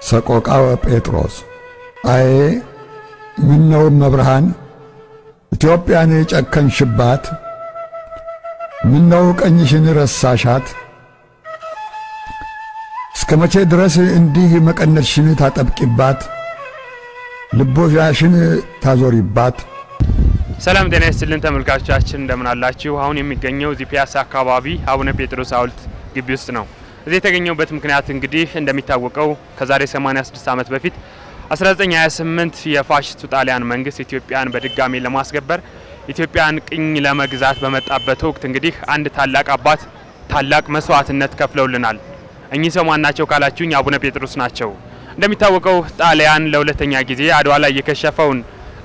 ሰቆቃወ ጴጥሮስ አዬ ምነው መብርሃን ኢትዮጵያን ጨከንሽባት፣ ምነው ቀኝሽን ረሳሻት? እስከ መቼ ድረስ እንዲህ መቀነትሽን ታጠብቂባት፣ ልቦሻሽን ታዞሪባት? ሰላም ጤና ይስጥልን ተመልካቾቻችን እንደምን አላችሁ? አሁን የሚገኘው እዚህ ፒያሳ አካባቢ አቡነ ጴጥሮስ ሐውልት ግቢ ውስጥ ነው። እዚህ የተገኘውበት ምክንያት እንግዲህ እንደሚታወቀው ከዛሬ 86 ዓመት በፊት 1928 የፋሽስቱ ጣሊያን መንግስት ኢትዮጵያን በድጋሚ ለማስገበር ኢትዮጵያን ቅኝ ለመግዛት በመጣበት ወቅት እንግዲህ አንድ ታላቅ አባት ታላቅ መስዋዕትነት ከፍለውልናል። እኚህ ሰው ማን ናቸው ካላችሁኝ አቡነ ጴጥሮስ ናቸው። እንደሚታወቀው ጣሊያን ለሁለተኛ ጊዜ አድዋ ላይ የከሸፈውን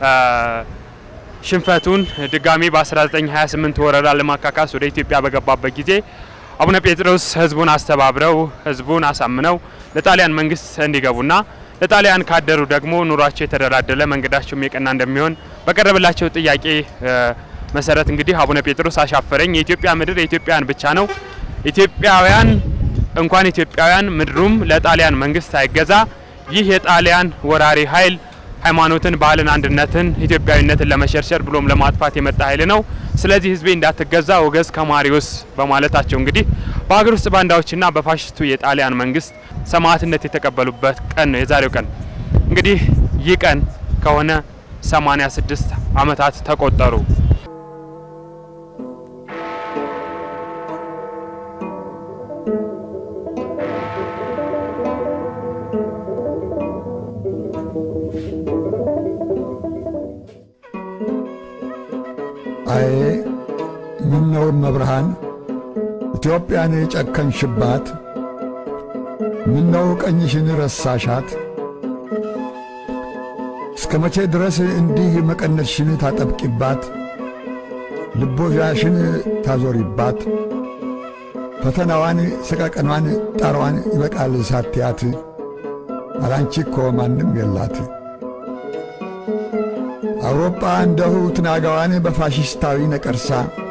ሽንፈቱን ድጋሚ በ1928 ወረራ ለማካካስ ወደ ኢትዮጵያ በገባበት ጊዜ አቡነ ጴጥሮስ ህዝቡን አስተባብረው ህዝቡን አሳምነው ለጣሊያን መንግስት እንዲገቡና ለጣሊያን ካደሩ ደግሞ ኑሯቸው የተደላደለ መንገዳቸውም የቀና እንደሚሆን በቀረበላቸው ጥያቄ መሰረት እንግዲህ አቡነ ጴጥሮስ አሻፈረኝ፣ የኢትዮጵያ ምድር የኢትዮጵያውያን ብቻ ነው፣ ኢትዮጵያውያን እንኳን ኢትዮጵያውያን ምድሩም ለጣሊያን መንግስት አይገዛ፣ ይህ የጣሊያን ወራሪ ኃይል ሃይማኖትን፣ ባህልን፣ አንድነትን፣ ኢትዮጵያዊነትን ለመሸርሸር ብሎም ለማጥፋት የመጣ ኃይል ነው። ስለዚህ ህዝቤ እንዳትገዛ ወገዝ ከማሪዎስ በማለታቸው እንግዲህ በሀገር ውስጥ ባንዳዎችና በፋሽስቱ የጣሊያን መንግስት ሰማዕትነት የተቀበሉበት ቀን ነው የዛሬው ቀን። እንግዲህ ይህ ቀን ከሆነ 86 ዓመታት ተቆጠሩ። አዬ ምነው መብርሃን ኢትዮጵያን ጨከንሽባት፣ ምነው ቀኝሽን ረሳሻት? እስከ መቼ ድረስ እንዲህ መቀነትሽን ታጠብቂባት፣ ልቦሻሽን ታዞሪባት? ፈተናዋን፣ ሰቀቀኗን፣ ጣሯን ይበቃል ሳትያት፣ አላንቺ እኮ ማንም የላት። አውሮፓ እንደሁ ትናጋዋን በፋሽስታዊ ነቀርሳ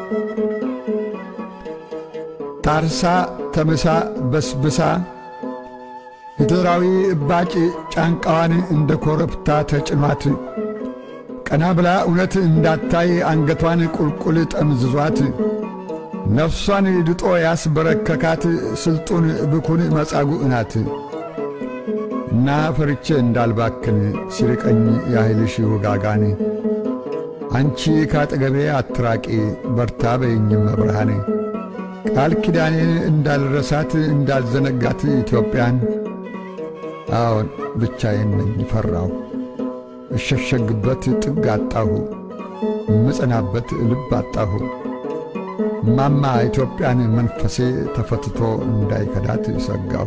ታርሳ ተምሳ በስብሳ ሂትለራዊ እባጭ ጫንቃዋን እንደ ኮረብታ ተጭኗት ቀና ብላ እውነት እንዳታይ አንገቷን ቁልቁል ጠምዝዟት ነፍሷን ድጦ ያስበረከካት ስልጡን ብኩን መጻጉዕ ናት። እና ፈርቼ እንዳልባክን ሲርቀኝ ያህልሽ ውጋጋን አንቺ ካጠገቤ አትራቂ በርታ በይኝም መብርሃን ቃል ኪዳኔን እንዳልረሳት እንዳልዘነጋት ኢትዮጵያን አዎን ብቻዬን ነኝ ፈራሁ እሸሸግበት ጥግ አጣሁ ምጸናበት ልብ አጣሁ ማማ ኢትዮጵያን መንፈሴ ተፈትቶ እንዳይከዳት ሰጋሁ።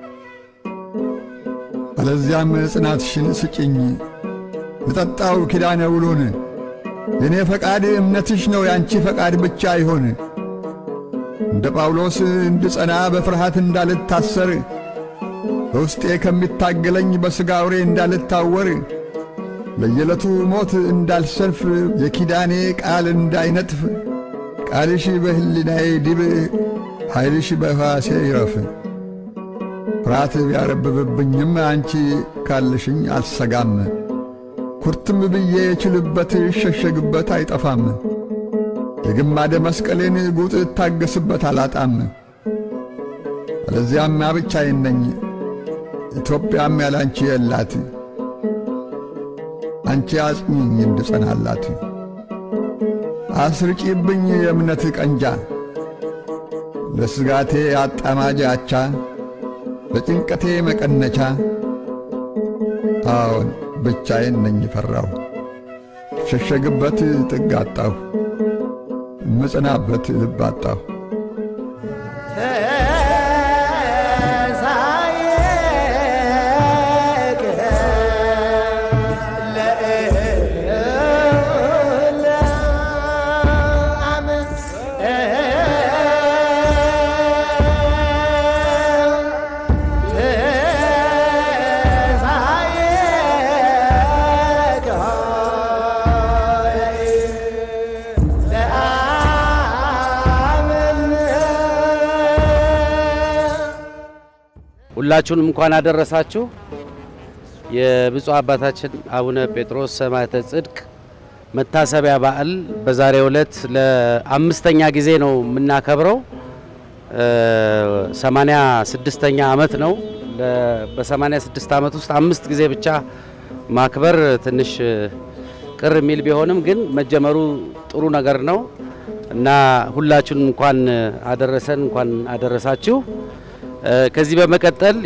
አለዚያም ጽናትሽን ስጭኝ ልጠጣው ኪዳነ ውሉን የእኔ ፈቃድ እምነትሽ ነው ያንቺ ፈቃድ ብቻ ይሆን። እንደ ጳውሎስ እንድጸና በፍርሃት እንዳልታሰር በውስጤ ከሚታገለኝ በሥጋ አውሬ እንዳልታወር ለየዕለቱ ሞት እንዳልሰንፍ የኪዳኔ ቃል እንዳይነጥፍ ቃልሽ በሕሊናዬ ዲብ ኃይልሽ በሕዋሴ ይረፍ። ፍርሃት ቢያረብብብኝም አንቺ ካልሽኝ አልሰጋም። ኩርትም ብዬ የችልበት እሸሸግበት አይጠፋም። የግማደ መስቀሌን ጉጥ እታገስበት አላጣም። አለዚያማ ብቻዬን ነኝ ኢትዮጵያም ያላንቺ የላት። አንቺ አጽኚኝ እንድጸናላት አስርጪብኝ የእምነት ቀንጃ ለስጋቴ አጣማጅ አቻ ለጭንቀቴ መቀነቻ አዎን ብቻዬን ነኝ ፈራሁ ሸሸግበት ጥግ አጣሁ ምጽናበት ልብ አጣሁ። ሁላችሁንም እንኳን አደረሳችሁ። የብፁዕ አባታችን አቡነ ጴጥሮስ ሰማዕተ ጽድቅ መታሰቢያ በዓል በዛሬው ዕለት ለአምስተኛ ጊዜ ነው የምናከብረው። ሰማንያ ስድስተኛ ዓመት ነው። በሰማንያ ስድስት ዓመት ውስጥ አምስት ጊዜ ብቻ ማክበር ትንሽ ቅር የሚል ቢሆንም ግን መጀመሩ ጥሩ ነገር ነው እና ሁላችሁን እንኳን አደረሰን እንኳን አደረሳችሁ። ከዚህ በመቀጠል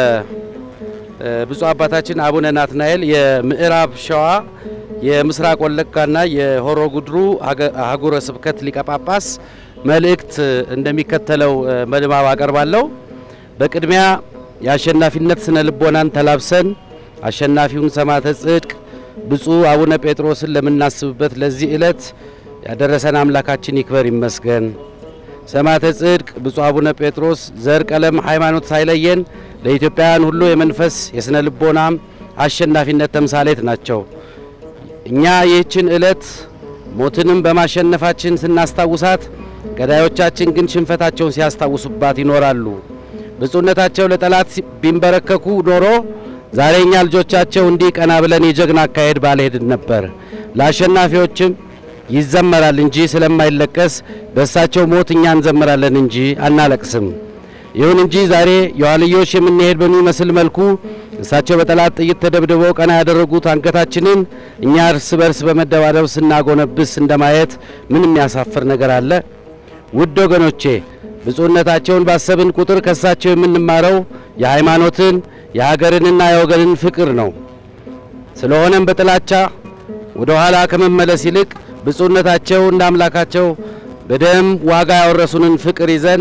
የብፁዕ አባታችን አቡነ ናትናኤል የምዕራብ ሸዋ የምስራቅ ወለጋና የሆሮ ጉድሩ አህጉረ ስብከት ሊቀ ጳጳስ መልእክት እንደሚከተለው በንባብ አቀርባለሁ። በቅድሚያ የአሸናፊነት ስነ ልቦናን ተላብሰን አሸናፊውን ሰማዕተ ጽድቅ ብፁዕ አቡነ ጴጥሮስን ለምናስብበት ለዚህ ዕለት ያደረሰን አምላካችን ይክበር ይመስገን። ሰማዕተ ጽድቅ ብፁዕ አቡነ ጴጥሮስ ዘር፣ ቀለም፣ ሃይማኖት ሳይለየን ለኢትዮጵያውያን ሁሉ የመንፈስ የስነ ልቦናም አሸናፊነት ተምሳሌት ናቸው። እኛ ይህችን ዕለት ሞትንም በማሸነፋችን ስናስታውሳት፣ ገዳዮቻችን ግን ሽንፈታቸውን ሲያስታውሱባት ይኖራሉ። ብፁዕነታቸው ለጠላት ቢንበረከኩ ኖሮ ዛሬ እኛ ልጆቻቸው እንዲህ ቀና ብለን የጀግና አካሄድ ባልሄድን ነበር። ለአሸናፊዎችም ይዘመራል እንጂ ስለማይለቀስ በእሳቸው ሞት እኛ እንዘምራለን እንጂ አናለቅስም። ይሁን እንጂ ዛሬ የኋልዮሽ የምንሄድ በሚመስል መልኩ እሳቸው በጠላት ጥይት ተደብድበው ቀና ያደረጉት አንገታችንን እኛ እርስ በርስ በመደባደብ ስናጎነብስ እንደማየት ምን የሚያሳፍር ነገር አለ? ውድ ወገኖቼ ብፁዕነታቸውን ባሰብን ቁጥር ከእሳቸው የምንማረው የሃይማኖትን የሀገርንና የወገንን ፍቅር ነው። ስለሆነም በጥላቻ ወደ ኋላ ከመመለስ ይልቅ ብፁዕነታቸው እንደ አምላካቸው በደም ዋጋ ያወረሱንን ፍቅር ይዘን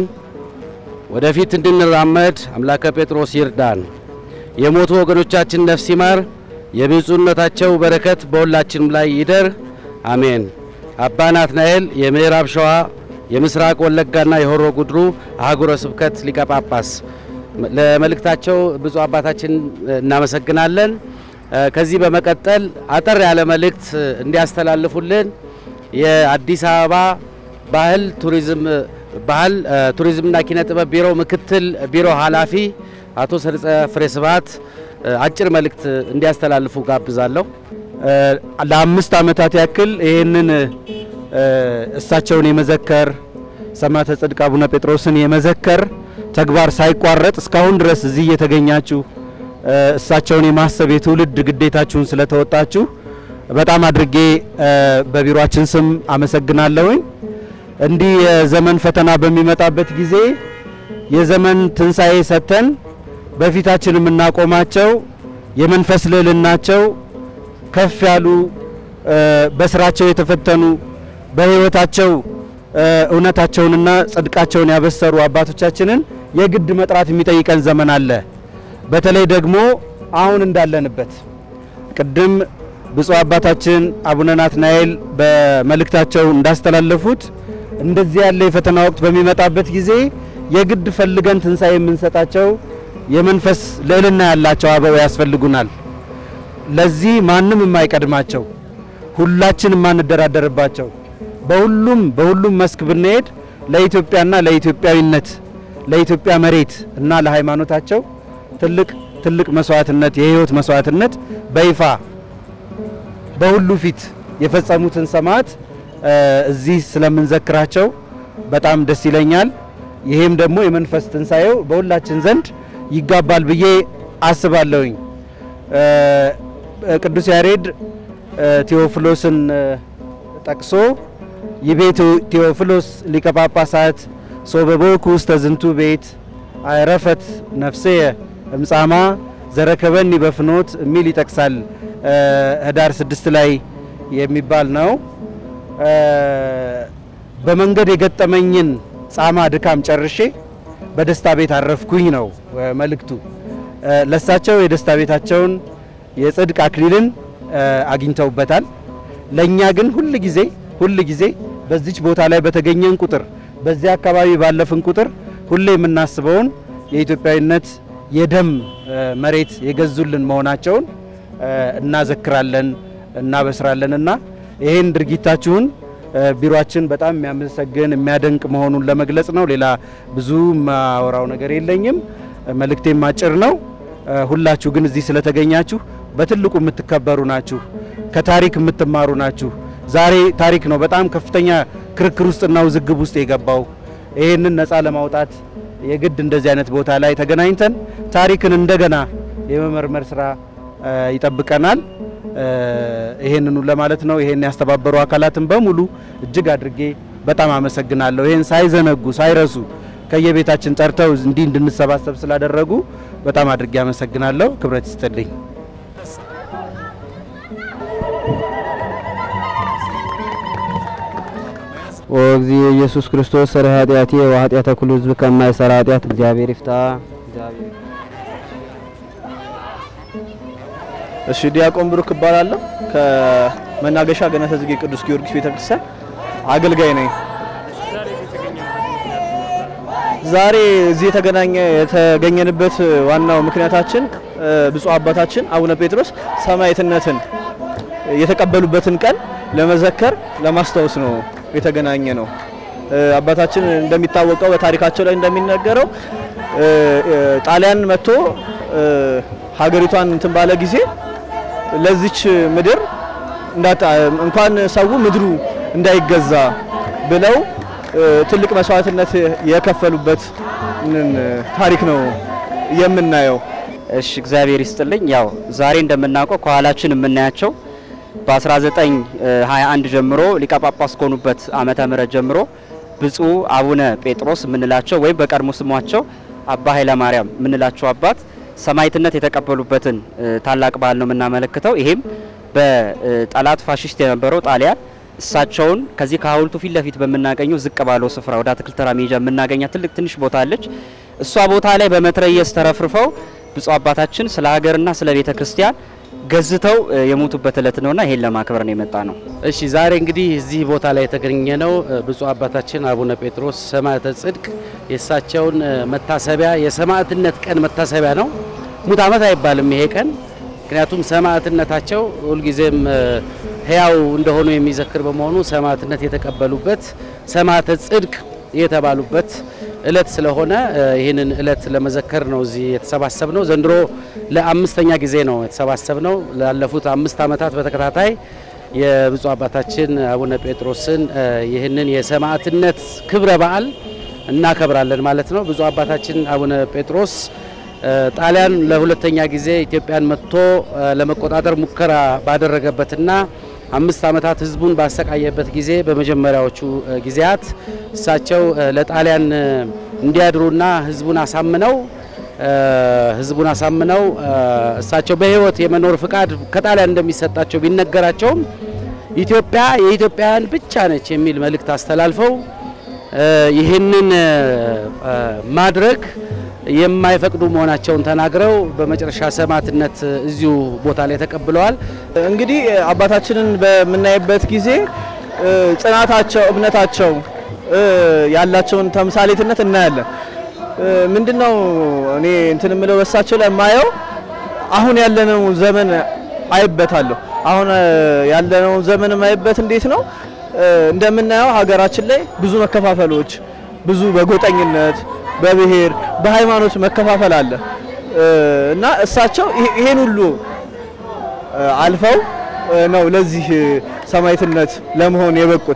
ወደፊት እንድንራመድ አምላከ ጴጥሮስ ይርዳን። የሞቱ ወገኖቻችን ነፍስ ይማር። የብፁዕነታቸው በረከት በሁላችንም ላይ ይደር፣ አሜን። አባ ናትናኤል የምዕራብ ሸዋ የምስራቅ ወለጋና የሆሮ ጉድሩ አህጉረ ስብከት ሊቀ ጳጳስ ለመልእክታቸው ብፁዕ አባታችን እናመሰግናለን። ከዚህ በመቀጠል አጠር ያለ መልእክት እንዲያስተላልፉልን የአዲስ አበባ ባህል ቱሪዝም ባህል ቱሪዝምና ኪነ ጥበብ ቢሮ ምክትል ቢሮ ኃላፊ አቶ ሰርጸ ፍሬ ስብሐት አጭር መልእክት እንዲያስተላልፉ ጋብዛለሁ። ለአምስት ዓመታት ያክል ይህንን እሳቸውን የመዘከር ሰማዕተ ጽድቅ አቡነ ጴጥሮስን የመዘከር ተግባር ሳይቋረጥ እስካሁን ድረስ እዚህ እየተገኛችሁ እሳቸውን የማሰብ የትውልድ ግዴታችሁን ስለተወጣችሁ በጣም አድርጌ በቢሮአችን ስም አመሰግናለሁኝ። እንዲህ የዘመን ፈተና በሚመጣበት ጊዜ የዘመን ትንሣኤ ሰጥተን በፊታችን የምናቆማቸው የመንፈስ ልዕልናቸው ከፍ ያሉ በስራቸው የተፈተኑ በሕይወታቸው እውነታቸውንና ጽድቃቸውን ያበሰሩ አባቶቻችንን የግድ መጥራት የሚጠይቀን ዘመን አለ። በተለይ ደግሞ አሁን እንዳለንበት ቅድም ብፁዕ አባታችን አቡነ ናትናኤል በመልእክታቸው እንዳስተላለፉት እንደዚህ ያለ የፈተና ወቅት በሚመጣበት ጊዜ የግድ ፈልገን ትንሣኤ የምንሰጣቸው የመንፈስ ልዕልና ያላቸው አበው ያስፈልጉናል። ለዚህ ማንም የማይቀድማቸው ሁላችን የማንደራደርባቸው በሁሉም በሁሉም መስክ ብንሄድ ለኢትዮጵያና ለኢትዮጵያዊነት ለኢትዮጵያ መሬት እና ለሃይማኖታቸው ትልቅ ትልቅ መስዋዕትነት የህይወት መስዋዕትነት በይፋ በሁሉ ፊት የፈጸሙትን ሰማዕት እዚህ ስለምንዘክራቸው በጣም ደስ ይለኛል። ይሄም ደግሞ የመንፈስ ትንሣኤው በሁላችን ዘንድ ይጋባል ብዬ አስባለሁኝ። ቅዱስ ያሬድ ቴዎፍሎስን ጠቅሶ ይቤቱ ቴዎፍሎስ ሊቀ ጳጳሳት ሶበቦኩ ውስተ ዝንቱ ቤት አይረፈት ነፍሴየ እምጻማ ዘረከበኒ በፍኖት የሚል ይጠቅሳል። ህዳር ስድስት ላይ የሚባል ነው። በመንገድ የገጠመኝን ጻማ ድካም ጨርሼ በደስታ ቤት አረፍኩኝ ነው መልእክቱ። ለሳቸው የደስታ ቤታቸውን የጽድቅ አክሊልን አግኝተውበታል። ለእኛ ግን ሁል ጊዜ ሁል ጊዜ በዚች ቦታ ላይ በተገኘን ቁጥር በዚያ አካባቢ ባለፍን ቁጥር ሁሌ የምናስበውን የኢትዮጵያዊነት የደም መሬት የገዙልን መሆናቸውን እናዘክራለን እናበስራለን እና ይህን ድርጊታችሁን ቢሮአችን በጣም የሚያመሰግን የሚያደንቅ መሆኑን ለመግለጽ ነው። ሌላ ብዙ ማወራው ነገር የለኝም። መልእክቴም አጭር ነው። ሁላችሁ ግን እዚህ ስለተገኛችሁ በትልቁ የምትከበሩ ናችሁ። ከታሪክ የምትማሩ ናችሁ። ዛሬ ታሪክ ነው በጣም ከፍተኛ ክርክር ውስጥና ውዝግብ ውስጥ የገባው። ይህንን ነፃ ለማውጣት የግድ እንደዚህ አይነት ቦታ ላይ ተገናኝተን ታሪክን እንደገና የመመርመር ስራ ይጠብቀናል። ይሄንኑ ለማለት ነው። ይሄን ያስተባበሩ አካላትን በሙሉ እጅግ አድርጌ በጣም አመሰግናለሁ። ይሄን ሳይዘነጉ ሳይረሱ ከየቤታችን ጠርተው እንዲህ እንድንሰባሰብ ስላደረጉ በጣም አድርጌ አመሰግናለሁ። ክብረት ይስጥልኝ። ወእግዚ ኢየሱስ ክርስቶስ ሰረ ኃጢአቴ ወኃጢአተ ኩሉ ሕዝብ ከማይሰራ ኃጢአት እግዚአብሔር ይፍታ። እግዚአብሔር እሺ ዲያቆን ብሩክ እባላለሁ። ከመናገሻ ገነተ ጽጌ ቅዱስ ጊዮርጊስ ቤተክርስቲያን አገልጋይ ነኝ። ዛሬ እዚህ የተገናኘ የተገኘንበት ዋናው ምክንያታችን ብፁዕ አባታችን አቡነ ጴጥሮስ ሰማዕትነትን የተቀበሉበትን ቀን ለመዘከር ለማስታወስ ነው የተገናኘ ነው። አባታችን እንደሚታወቀው በታሪካቸው ላይ እንደሚነገረው ጣሊያን መጥቶ ሀገሪቷን እንትን ባለ ጊዜ ለዚች ምድር እንኳን ሰው ምድሩ እንዳይገዛ ብለው ትልቅ መስዋዕትነት የከፈሉበት ታሪክ ነው የምናየው። እሺ እግዚአብሔር ይስጥልኝ። ያው ዛሬ እንደምናውቀው ከኋላችን የምናያቸው በ1921 ጀምሮ ሊቀ ጳጳስ ከሆኑበት ዓመተ ምህረት ጀምሮ ብፁዕ አቡነ ጴጥሮስ የምንላቸው ወይም በቀድሞ ስሟቸው አባ ኃይለ ማርያም የምንላቸው አባት ሰማዕትነት የተቀበሉበትን ታላቅ በዓል ነው የምናመለክተው። ይሄም በጠላት ፋሽስት የነበረው ጣሊያን እሳቸውን ከዚህ ከሐውልቱ ፊት ለፊት በምናገኘው ዝቅ ባለው ስፍራ ወደ አትክልት ተራ መሄጃ የምናገኛት ትልቅ ትንሽ ቦታ አለች። እሷ ቦታ ላይ በመትረየስ ተረፍርፈው ብፁዕ አባታችን ስለ ሀገርና ስለ ቤተ ክርስቲያን ገዝተው የሞቱበት እለት ነውና ይሄን ለማክበር ነው የመጣ ነው። እሺ ዛሬ እንግዲህ እዚህ ቦታ ላይ የተገኘ ነው ብፁዕ አባታችን አቡነ ጴጥሮስ ሰማዕተ ጽድቅ የእሳቸውን መታሰቢያ የሰማዕትነት ቀን መታሰቢያ ነው። ሙት ዓመት አይባልም ይሄ ቀን ምክንያቱም ሰማዕትነታቸው ሁልጊዜም ሕያው እንደሆኑ የሚዘክር በመሆኑ ሰማዕትነት የተቀበሉበት ሰማዕተ ጽድቅ የተባሉበት እለት ስለሆነ ይህንን እለት ለመዘከር ነው እዚህ የተሰባሰብ ነው። ዘንድሮ ለአምስተኛ ጊዜ ነው የተሰባሰብ ነው። ላለፉት አምስት ዓመታት በተከታታይ የብፁዕ አባታችን አቡነ ጴጥሮስን ይህንን የሰማዕትነት ክብረ በዓል እናከብራለን ማለት ነው። ብፁዕ አባታችን አቡነ ጴጥሮስ ጣሊያን ለሁለተኛ ጊዜ ኢትዮጵያን መጥቶ ለመቆጣጠር ሙከራ ባደረገበትና አምስት ዓመታት ህዝቡን ባሰቃየበት ጊዜ በመጀመሪያዎቹ ጊዜያት እሳቸው ለጣሊያን እንዲያድሩና ህዝቡን አሳምነው ህዝቡን አሳምነው እሳቸው በህይወት የመኖር ፍቃድ ከጣሊያን እንደሚሰጣቸው ቢነገራቸውም ኢትዮጵያ የኢትዮጵያውያን ብቻ ነች የሚል መልእክት አስተላልፈው ይህንን ማድረግ የማይፈቅዱ መሆናቸውን ተናግረው በመጨረሻ ሰማዕትነት እዚሁ ቦታ ላይ ተቀብለዋል። እንግዲህ አባታችንን በምናይበት ጊዜ ጽናታቸው፣ እምነታቸው ያላቸውን ተምሳሌትነት እናያለን። ምንድነው እኔ እንትን የምለው በሳቸው ላይ የማየው አሁን ያለነው ዘመን አይበታለሁ። አሁን ያለነው ዘመን የማይበት እንዴት ነው እንደምናየው ሀገራችን ላይ ብዙ መከፋፈሎች፣ ብዙ በጎጠኝነት በብሔር በሃይማኖት መከፋፈል አለ እና እሳቸው ይሄን ሁሉ አልፈው ነው ለዚህ ሰማዕትነት ለመሆን የበቁት።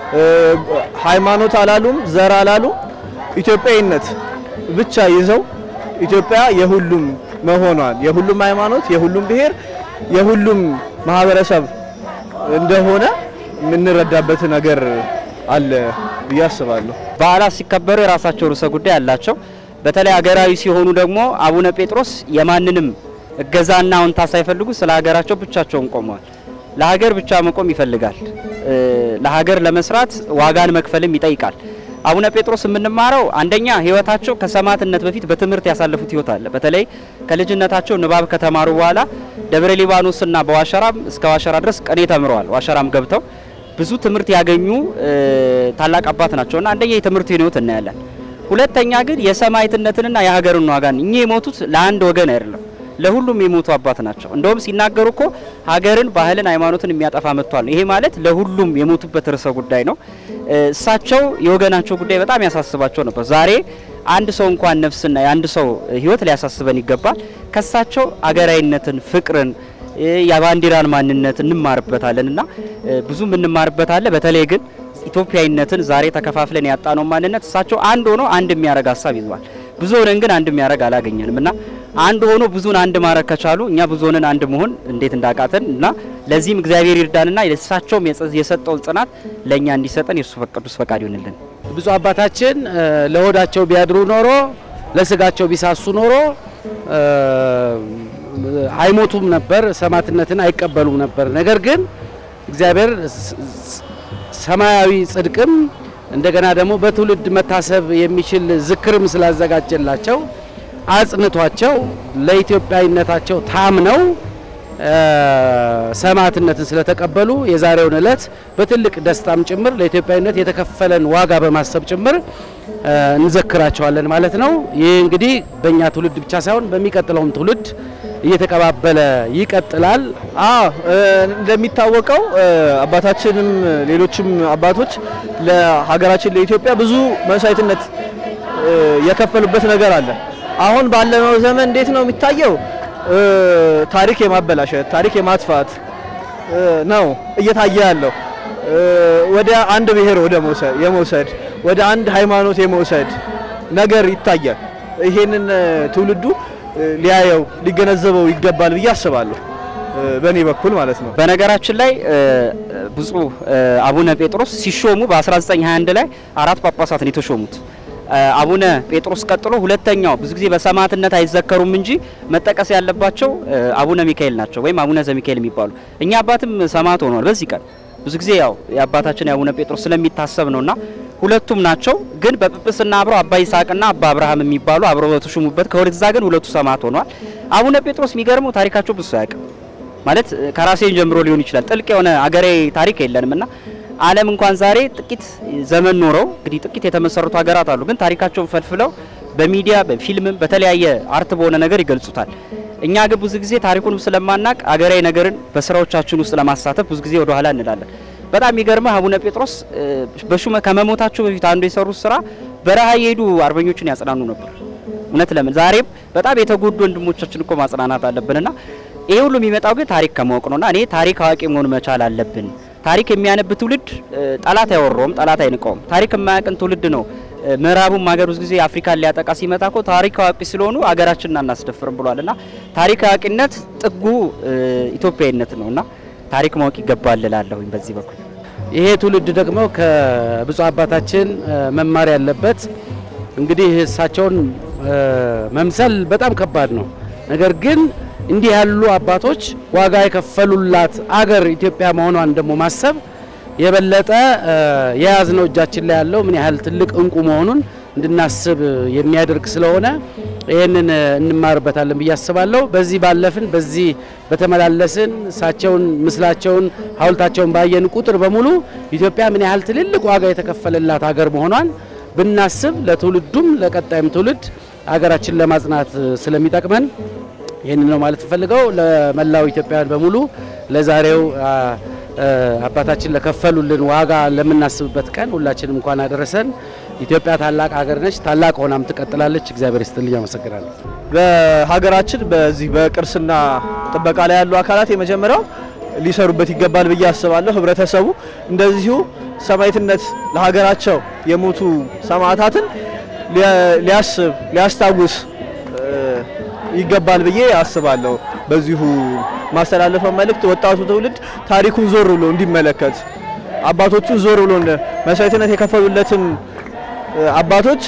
ሃይማኖት አላሉም፣ ዘር አላሉም፣ ኢትዮጵያዊነት ብቻ ይዘው ኢትዮጵያ የሁሉም መሆኗን የሁሉም ሃይማኖት፣ የሁሉም ብሔር፣ የሁሉም ማህበረሰብ እንደሆነ የምንረዳበት ነገር አለ ብዬ አስባለሁ። በዓላት ሲከበሩ የራሳቸው ርዕሰ ጉዳይ አላቸው። በተለይ ሀገራዊ ሲሆኑ ደግሞ አቡነ ጴጥሮስ የማንንም እገዛና አዎንታ ሳይፈልጉ ስለ ሀገራቸው ብቻቸውን ቆመዋል። ለሀገር ብቻ መቆም ይፈልጋል። ለሀገር ለመስራት ዋጋን መክፈልም ይጠይቃል። አቡነ ጴጥሮስ የምንማረው አንደኛ ሕይወታቸው ከሰማዕትነት በፊት በትምህርት ያሳለፉት ሕይወት አለ። በተለይ ከልጅነታቸው ንባብ ከተማሩ በኋላ ደብረ ሊባኖስና በዋሸራም እስከ ዋሸራ ድረስ ቅኔ ተምረዋል። ዋሸራም ገብተው ብዙ ትምህርት ያገኙ ታላቅ አባት ናቸውና አንደኛ የትምህርት ሕይወት እናያለን። ሁለተኛ ግን የሰማዕትነትንና የሀገርን ዋጋን እኚህ የሞቱት ለአንድ ወገን አይደለም፣ ለሁሉም የሞቱ አባት ናቸው። እንደውም ሲናገሩ እኮ ሀገርን፣ ባህልን፣ ሃይማኖትን የሚያጠፋ መጥቷል። ይሄ ማለት ለሁሉም የሞቱበት ርዕሰ ጉዳይ ነው። እሳቸው የወገናቸው ጉዳይ በጣም ያሳስባቸው ነበር። ዛሬ አንድ ሰው እንኳን ነፍስና የአንድ ሰው ሕይወት ሊያሳስበን ይገባል። ከሳቸው አገራዊነትን፣ ፍቅርን፣ የባንዲራን ማንነት እንማርበታለን እና ብዙ የምንማርበት አለ። በተለይ ግን ኢትዮጵያዊነትን ዛሬ ተከፋፍለን ያጣነው ማንነት እሳቸው አንድ ሆኖ አንድ የሚያደርግ ሀሳብ ይዟል። ብዙ ሆነን ግን አንድ የሚያደርግ አላገኘንም እና አንድ ሆኖ ብዙን አንድ ማድረግ ከቻሉ እኛ ብዙ ሆነን አንድ መሆን እንዴት እንዳቃተን እና ለዚህም እግዚአብሔር ይርዳንና የእሳቸውም የሰጠውን ጽናት ለእኛ እንዲሰጠን የእሱ ቅዱስ ፈቃድ ይሆንልን። ብፁዕ አባታችን ለሆዳቸው ቢያድሩ ኖሮ ለስጋቸው ቢሳሱ ኖሮ አይሞቱም ነበር፣ ሰማዕትነትን አይቀበሉም ነበር። ነገር ግን እግዚአብሔር ሰማያዊ ጽድቅም እንደገና ደግሞ በትውልድ መታሰብ የሚችል ዝክርም ስላዘጋጀላቸው አጽንቷቸው ለኢትዮጵያዊነታቸው ታምነው ሰማዕትነትን ስለተቀበሉ የዛሬውን ዕለት በትልቅ ደስታም ጭምር ለኢትዮጵያዊነት የተከፈለን ዋጋ በማሰብ ጭምር እንዘክራቸዋለን ማለት ነው። ይህ እንግዲህ በእኛ ትውልድ ብቻ ሳይሆን በሚቀጥለውም ትውልድ እየተቀባበለ ይቀጥላል። አዎ እንደሚታወቀው አባታችንም ሌሎችም አባቶች ለሀገራችን ለኢትዮጵያ ብዙ መስዋዕትነት የከፈሉበት ነገር አለ። አሁን ባለነው ዘመን እንዴት ነው የሚታየው? ታሪክ የማበላሸት ታሪክ የማጥፋት ነው እየታየ ያለው። ወደ አንድ ብሔር ወደ መውሰድ የመውሰድ ወደ አንድ ሃይማኖት የመውሰድ ነገር ይታያል። ይሄንን ትውልዱ ሊያየው ሊገነዘበው ይገባል ብዬ አስባለሁ። በእኔ በኩል ማለት ነው። በነገራችን ላይ ብፁዕ አቡነ ጴጥሮስ ሲሾሙ በ1921 ላይ አራት ጳጳሳትን የተሾሙት አቡነ ጴጥሮስ ቀጥሎ ሁለተኛው ብዙ ጊዜ በሰማዕትነት አይዘከሩም እንጂ መጠቀስ ያለባቸው አቡነ ሚካኤል ናቸው፣ ወይም አቡነ ዘሚካኤል የሚባሉ እኛ አባትም ሰማዕት ሆኗል። በዚህ ቀን ብዙ ጊዜ ያው የአባታችን የአቡነ ጴጥሮስ ስለሚታሰብ ነውና ሁለቱም ናቸው። ግን በጵጵስና አብረው አባ ይስሐቅና አባ አብርሃም የሚባሉ አብረው በተሾሙበት ከወደዛ ግን ሁለቱ ሰማዕት ሆኗል። አቡነ ጴጥሮስ የሚገርመው ታሪካቸው ብዙ አያውቅም ማለት ከራሴን ጀምሮ ሊሆን ይችላል። ጥልቅ የሆነ አገሬ ታሪክ የለንም እና ዓለም እንኳን ዛሬ ጥቂት ዘመን ኖረው እንግዲህ ጥቂት የተመሰረቱ ሀገራት አሉ። ግን ታሪካቸውን ፈልፍለው በሚዲያ በፊልምም በተለያየ አርት በሆነ ነገር ይገልጹታል። እኛ ግን ብዙ ጊዜ ታሪኩንም ስለማናቅ አገራዊ ነገርን በስራዎቻችን ውስጥ ለማሳተፍ ብዙ ጊዜ ወደ ኋላ እንላለን። በጣም የሚገርመህ አቡነ ጴጥሮስ በሹመ ከመሞታቸው በፊት አንዱ የሰሩት ስራ በረሃ የሄዱ አርበኞችን ያጽናኑ ነበር። እውነት ለምን ዛሬም በጣም የተጎዱ ወንድሞቻችን እኮ ማጽናናት አለብንና ይሄ ሁሉ የሚመጣው ግን ታሪክ ከማወቅ ነውና እኔ ታሪክ አዋቂ መሆን መቻል አለብን። ታሪክ የሚያነብ ትውልድ ጠላት አይወረውም፣ ጠላት አይንቀውም። ታሪክ የማያውቅን ትውልድ ነው ምዕራቡም ሀገር ብዙ ጊዜ አፍሪካን ሊያጠቃ ሲመጣ እኮ ታሪክ አዋቂ ስለሆኑ አገራችንን አናስደፍርም ብሏል። እና ታሪክ አዋቂነት ጥጉ ኢትዮጵያዊነት ነው እና ታሪክ ማወቅ ይገባል እላለሁኝ በዚህ በኩል። ይሄ ትውልድ ደግሞ ከብፁዕ አባታችን መማር ያለበት እንግዲህ እሳቸውን መምሰል በጣም ከባድ ነው። ነገር ግን እንዲህ ያሉ አባቶች ዋጋ የከፈሉላት አገር ኢትዮጵያ መሆኗን ደግሞ ማሰብ የበለጠ የያዝነው እጃችን ላይ ያለው ምን ያህል ትልቅ እንቁ መሆኑን እንድናስብ የሚያደርግ ስለሆነ ይህንን እንማርበታለን ብዬ አስባለሁ። በዚህ ባለፍን፣ በዚህ በተመላለስን፣ እሳቸውን ምስላቸውን፣ ሐውልታቸውን ባየን ቁጥር በሙሉ ኢትዮጵያ ምን ያህል ትልልቅ ዋጋ የተከፈለላት ሀገር መሆኗን ብናስብ ለትውልዱም ለቀጣይም ትውልድ ሀገራችን ለማጽናት ስለሚጠቅመን ይህንን ነው ማለት ፈልገው ለመላው ኢትዮጵያውያን በሙሉ ለዛሬው አባታችን ለከፈሉልን ዋጋ ለምናስብበት ቀን ሁላችንም እንኳን አደረሰን። ኢትዮጵያ ታላቅ ሀገር ነች፣ ታላቅ ሆናም ትቀጥላለች። እግዚአብሔር ይስጥልኝ፣ አመሰግናለሁ። በሀገራችን በዚህ በቅርስና ጥበቃ ላይ ያሉ አካላት የመጀመሪያው ሊሰሩበት ይገባል ብዬ አስባለሁ። ህብረተሰቡ እንደዚሁ ሰማዕትነት ለሀገራቸው የሞቱ ሰማዕታትን ሊያስብ ሊያስታውስ ይገባል ብዬ አስባለሁ። በዚሁ ማስተላለፈው መልእክት ወጣቱ ትውልድ ታሪኩን ዞር ብሎ እንዲመለከት አባቶቹን ዞር ብሎ መስዋዕትነት የከፈሉለትን አባቶች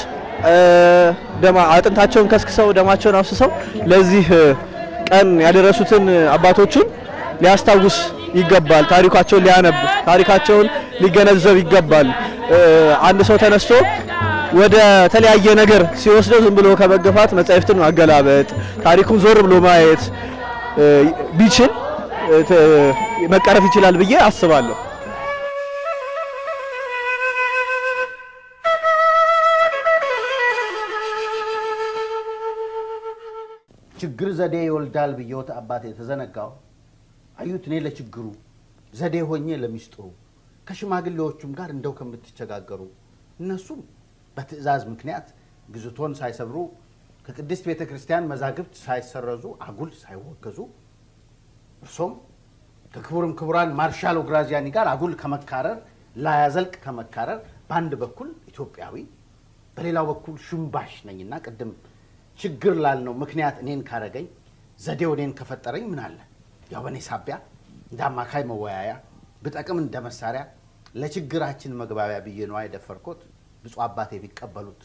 ደማ አጥንታቸውን ከስክሰው ደማቸውን አፍስሰው ለዚህ ቀን ያደረሱትን አባቶቹን ሊያስታውስ ይገባል። ታሪካቸውን ሊያነብ ታሪካቸውን ሊገነዘብ ይገባል። አንድ ሰው ተነስቶ ወደ ተለያየ ነገር ሲወስደው ዝም ብሎ ከመገፋት መጻሕፍትን ማገላበጥ ታሪኩን ዞር ብሎ ማየት ቢችል መቀረፍ ይችላል ብዬ አስባለሁ። ችግር ዘዴ ይወልዳል ብየውት አባቴ የተዘነጋው አዩት። እኔ ለችግሩ ዘዴ ሆኜ ለሚስጥሩ ከሽማግሌዎቹም ጋር እንደው ከምትቸጋገሩ እነሱም በትዕዛዝ ምክንያት ግዝቶን ሳይሰብሩ ከቅድስት ቤተ ክርስቲያን መዛግብት ሳይሰረዙ አጉል ሳይወገዙ እርሶም ከክቡርም ክቡራን ማርሻል ኦግራዚያኒ ጋር አጉል ከመካረር ላያዘልቅ ከመካረር በአንድ በኩል ኢትዮጵያዊ በሌላው በኩል ሽምባሽ ነኝና ቅድም ችግር ላልነው ምክንያት እኔን ካረገኝ ዘዴው እኔን ከፈጠረኝ ምን አለ ያው በእኔ ሳቢያ እንደ አማካይ መወያያ ብጠቅም እንደ መሳሪያ ለችግራችን መግባቢያ ብዬ ነዋ የደፈርኮት ብፁዕ አባቴ ቢቀበሉት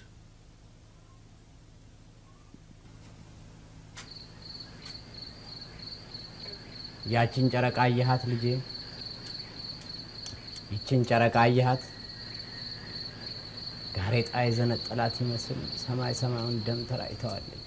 ያችን ጨረቃ አየሃት ልጄ? ይችን ጨረቃ አየሃት? ጋሬጣ የዘነጠላት ይመስል ሰማይ ሰማዩን ደም ተራጭተዋለች።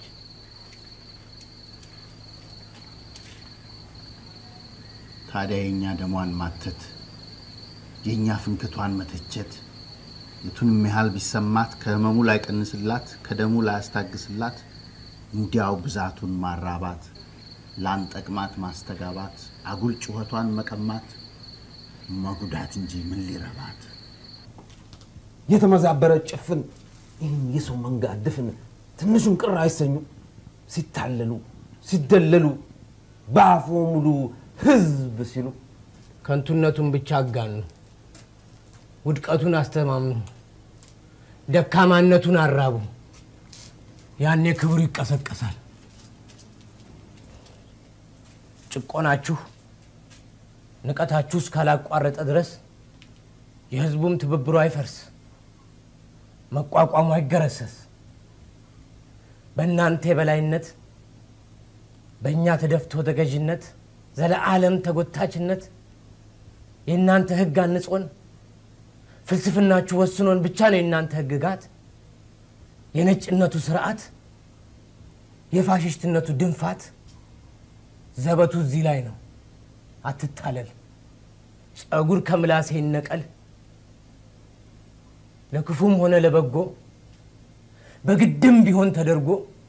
ታዲያ የእኛ ደሟን ማተት የእኛ ፍንክቷን መተቸት የቱንም ያህል ቢሰማት ከህመሙ ላይ ቀንስላት ከደሙ ላይ ያስታግስላት እንዲያው ብዛቱን ማራባት ላንጠቅማት ማስተጋባት አጉል ጩኸቷን መቀማት መጉዳት እንጂ ምን ሊረባት የተመዛበረ ጭፍን ይህን የሰው መንጋ ድፍን ትንሹን ቅር አይሰኙ ሲታለሉ ሲደለሉ በአፎ ሙሉ ህዝብ ሲሉ ከንቱነቱን ብቻ አጋኑ፣ ውድቀቱን አስተማምኑ፣ ደካማነቱን አራቡ። ያኔ ክብሩ ይቀሰቀሳል። ጭቆናችሁ፣ ንቀታችሁ እስካላቋረጠ ድረስ የህዝቡም ትብብሩ አይፈርስ፣ መቋቋሙ አይገረሰስ። በእናንተ የበላይነት በእኛ ተደፍቶ ተገዥነት ዘለዓለም ተጎታችነት የእናንተ ህግ አንጾን ፍልስፍናችሁ ወስኖን ብቻ ነው የእናንተ ህግጋት የነጭነቱ ስርዓት የፋሽስትነቱ ድንፋት ዘበቱ እዚህ ላይ ነው። አትታለል። ጸጉር ከምላሴ ይነቀል። ለክፉም ሆነ ለበጎ በግድም ቢሆን ተደርጎ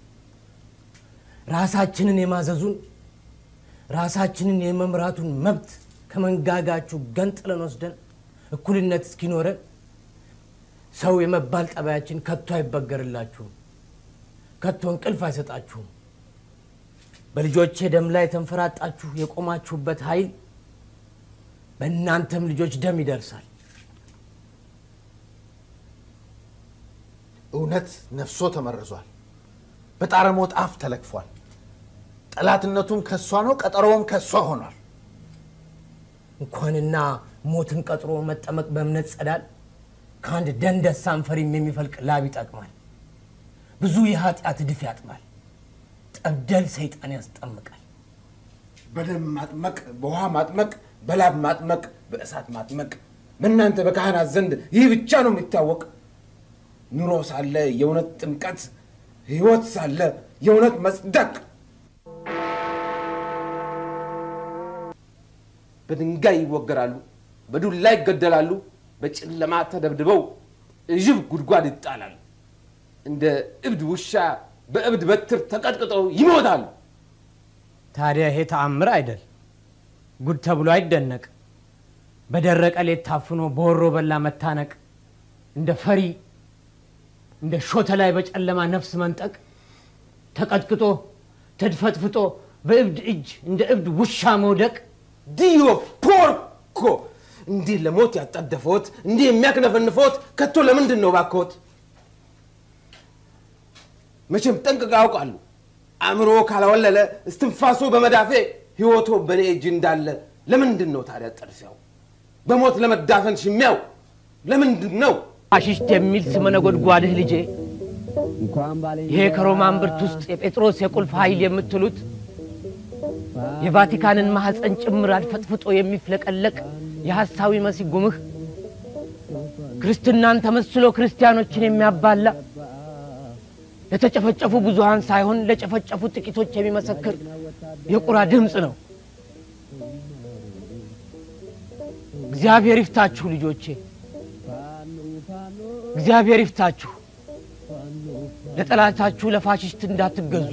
ራሳችንን የማዘዙን ራሳችንን የመምራቱን መብት ከመንጋጋችሁ ገንጥለን ወስደን እኩልነት እስኪኖረን ሰው የመባል ጠባያችን ከቶ አይበገርላችሁም፣ ከቶ እንቅልፍ አይሰጣችሁም። በልጆቼ ደም ላይ ተንፈራጣችሁ የቆማችሁበት ኃይል በእናንተም ልጆች ደም ይደርሳል። እውነት ነፍሶ ተመርዟል። በጣረሞት አፍ ተለክፏል። ጠላትነቱም ከሷ ነው፣ ቀጠሮውም ከሷ ሆኗል። እንኳንና ሞትን ቀጥሮ መጠመቅ በእምነት ጸዳል ከአንድ ደንደሳም ፈሪም የሚፈልቅ ላብ ይጠቅማል። ብዙ የኃጢአት እድፍ ያጥማል። ጠብደል ሰይጣን ያስጠምቃል። በደም ማጥመቅ፣ በውሃ ማጥመቅ፣ በላብ ማጥመቅ፣ በእሳት ማጥመቅ በእናንተ በካህናት ዘንድ ይህ ብቻ ነው የሚታወቅ። ኑሮ ሳለ የእውነት ጥምቀት፣ ህይወት ሳለ የእውነት መጽደቅ። በድንጋይ ይወገራሉ፣ በዱላ ይገደላሉ፣ በጨለማ ተደብድበው እዥብ ጉድጓድ ይጣላሉ። እንደ እብድ ውሻ በእብድ በትር ተቀጥቅጠው ይሞታሉ። ታዲያ ይሄ ተአምር አይደል? ጉድ ተብሎ አይደነቅ። በደረቀ ሌት ታፍኖ በወሮ በላ መታነቅ፣ እንደ ፈሪ እንደ ሾተ ላይ በጨለማ ነፍስ መንጠቅ፣ ተቀጥቅጦ ተድፈጥፍጦ በእብድ እጅ እንደ እብድ ውሻ መውደቅ ዲዮ ፖርኮ! እንዲህ ለሞት ያጣደፈዎት እንዲህ የሚያክነፈንፈዎት ከቶ ለምንድን ነው ባክዎት? መቼም ጠንቅቀው ያውቃሉ። አእምሮ ካላወለለ እስትንፋሶ በመዳፌ ሕይወቶ በእኔ እጅ እንዳለ ለምንድን ነው ታዲያ ጠድፊያው? በሞት ለመዳፈን ሽሚያው ለምንድን ነው? ፋሽስት የሚል ስመ ነጎድጓድህ ልጄ፣ ይሄ ከሮማን ብርት ውስጥ የጴጥሮስ የቁልፍ ኃይል የምትሉት የቫቲካንን ማኅፀን ጭምር አድፈጥፍጦ የሚፍለቀለቅ የሐሳዊ መሲህ ጉምህ ክርስትናን ተመስሎ ክርስቲያኖችን የሚያባላ ለተጨፈጨፉ ብዙሃን ሳይሆን ለጨፈጨፉ ጥቂቶች የሚመሰክር የቁራ ድምፅ ነው። እግዚአብሔር ይፍታችሁ ልጆቼ፣ እግዚአብሔር ይፍታችሁ። ለጠላታችሁ ለፋሽስት እንዳትገዙ።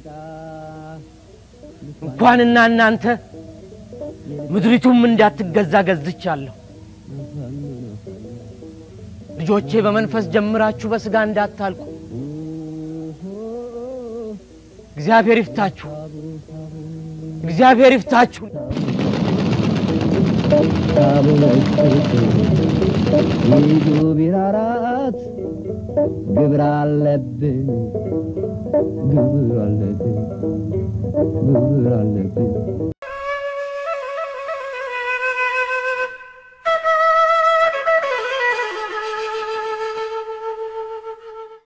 እንኳንና እናንተ ምድሪቱም እንዳትገዛ ገዝቻለሁ። ልጆቼ በመንፈስ ጀምራችሁ በስጋ እንዳታልቁ እግዚአብሔር ይፍታችሁ፣ እግዚአብሔር ይፍታችሁ። ይዙ ቢራራት ግብር አለብን ግብር አለብን ግብር አለብን